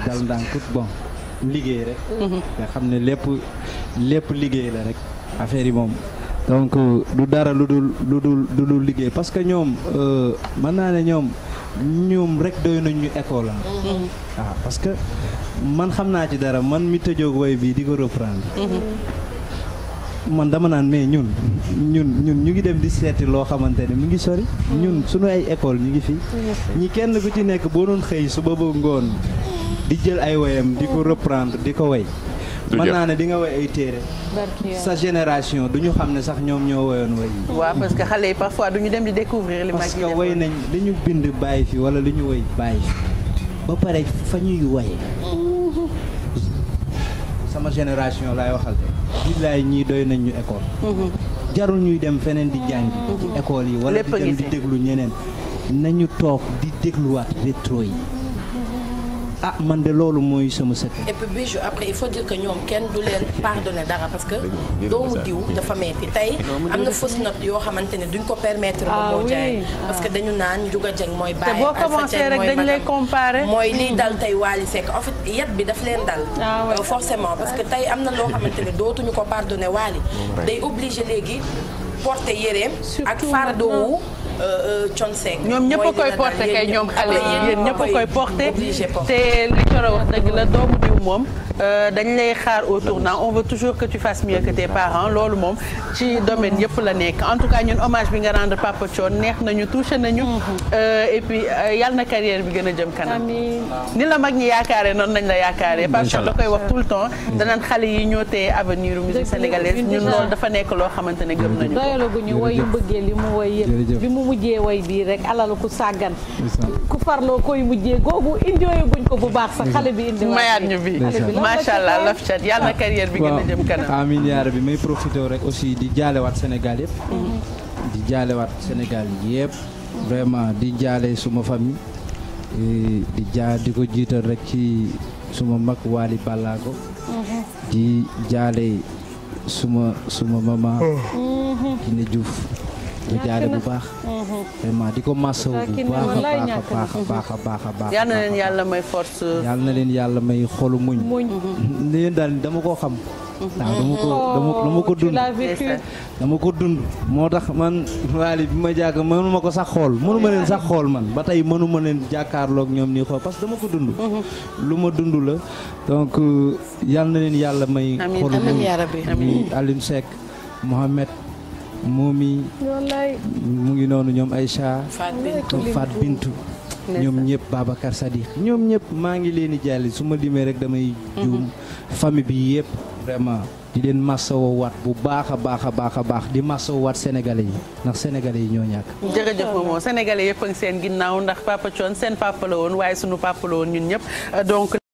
dal ndànk bon liggéey rek. nga xam ne lépp lépp liggéey la rek affaire yi moom. donc du dara lu dul lu dul lu dul liggéey parce que ñoom mën naa ne ñoom ñoom rek doy nañ ñu école am. waaw parce que man xam naa ci dara man mi tëjoog woy bii di ko reprendre. man dama naan mais ñun ñun ñun ñu ngi dem di seeti loo xamante ne mu ngi sori. ñun suñu ay école ñu ngi fi. ñi kenn ku ci nekk boo doon xëy suba ba ngoon di jël ay woyam di ko reprendre di ko woy mën naa ne di nga woy ay téere sa génération du ñu xam ne sax ñoom ñoo woyoon woy yi waaw parce que xale yi parfois du ñu dem di découvrir li mag parce yi que defoon. woy nañ li ñu bind bàyyi fi wala li ñu woy bàyyi fi ba pare fa ñuy woye sama génération laay waxal de billaay ñii doy nañ ñu école jarul ñuy dem feneen di jàngi ci école yi wala di Lépp a ngi dem di fi. déglu ñeneen nañu toog di dégluwaat rétro yi ah man de loolu mooy sama secret et puis Bijou après il faut dire que ñoom kenn du leen pardonner dara parce que doomu diw dafa metti tey am na fausse note yoo xamante ne duñ ko permettre Ah ba moo oui. jaay parce que dañu naan Ndiouga Dieng mooy te bàyyi boo Alpha commencé Dieng rek mooy dañ lay magam. comparer. mooy lii dal tey Wally Seck en fait yat bi daf leen dal Ah ouais. Euh, forcément parce que tey am na loo xamante ne dootuñu ko pardonner Wally day obligé léegi porter yéreem ak Surtout fardeau wu maintenant. Thione Seck ñoom ñëpp a mooy koy dina porté dal kay yéen ñoom ñëpp. xale yi yéen ñëpp a koy porté obligé porter. te li Coro wax dëgg la doomu diw moom euh, dañ lay xaar au tournant on veut toujours que tu fasses mieux que tes parents loolu moom ci domaine yëpp la nekk en tout cas ñun hommage bi nga rendre Papa Thione neex nañu touché nañu Euh, et puis euh, yal na carrière bi gën a jëm kanam ni la mag ñi yaakaare noonu nañ la yaakaare Papa Thione da koy wax tout le temps danaan xale yi ñoo tee avenir u musique sénégalaise ñun loolu dafa nekk loo xamante ne gëm nañu ko doyalaguñu woy yu mbëggee li mu woy yëpp Jërëjëf. bi mu mujjee woy bii rek alalu ku sàggan ku farloo koy mujjee googu indiyooyaguñ ko bu baax sax xale bi indi mayaat ñu bi macha allah laf cat yal na carrière bi gën a jëm kanam amiin yaa rabbi may profité rek aussi di jaalewaat Sénégal yëpp di jaalewaat Sénégal yëpp vraiment di jaale suma famille eh, di jaa di ko jiital rek ci suma mag Waly Ballago di jaale suma suma mama Kiné Diouf di jaale bu baax vraiment di ko masawu bu Kiné baax a wallaay baax a ñàkk baax a baax a baax a baax yal na leen yàlla may force yàlla na leen yàlla may xolu muñ muñ leen daal dama koo xam waaw dama ko dama dama ko tu dund l'as vécu dama ko dund moo tax man waali bi ma jàkk mënuma ko sax xool mënuma leen sax xool man ba tey mënuma leen jàkkaarloog ñoom nii xool parce que dama ko dund lu ma dund la donc euh, yal na leen yàlla may Amiin, xolu amiin muñ yaa rabbi. muy Alioune Seck Mohamed Momi wallaay mu ngi noonu ñoom Aïcha Fat Bintou. Fat Bintu ñoom ñëpp Babacar Sadiq ñoom ñëpp maa ngi leen di jàlli su ma limee rek damay juum famille bi yëpp vraiment di leen masawo waat bu baax a baax a baax a baax di masawo waat sénégalais yi ndax sénégalais yi ñoo ñàkk jërëjëf moomoo sénégalais yëpp a ngi seen ginnaaw ndax Papa Thione seen papa la woon waaye sunu papa la woon ñun ñëpp donc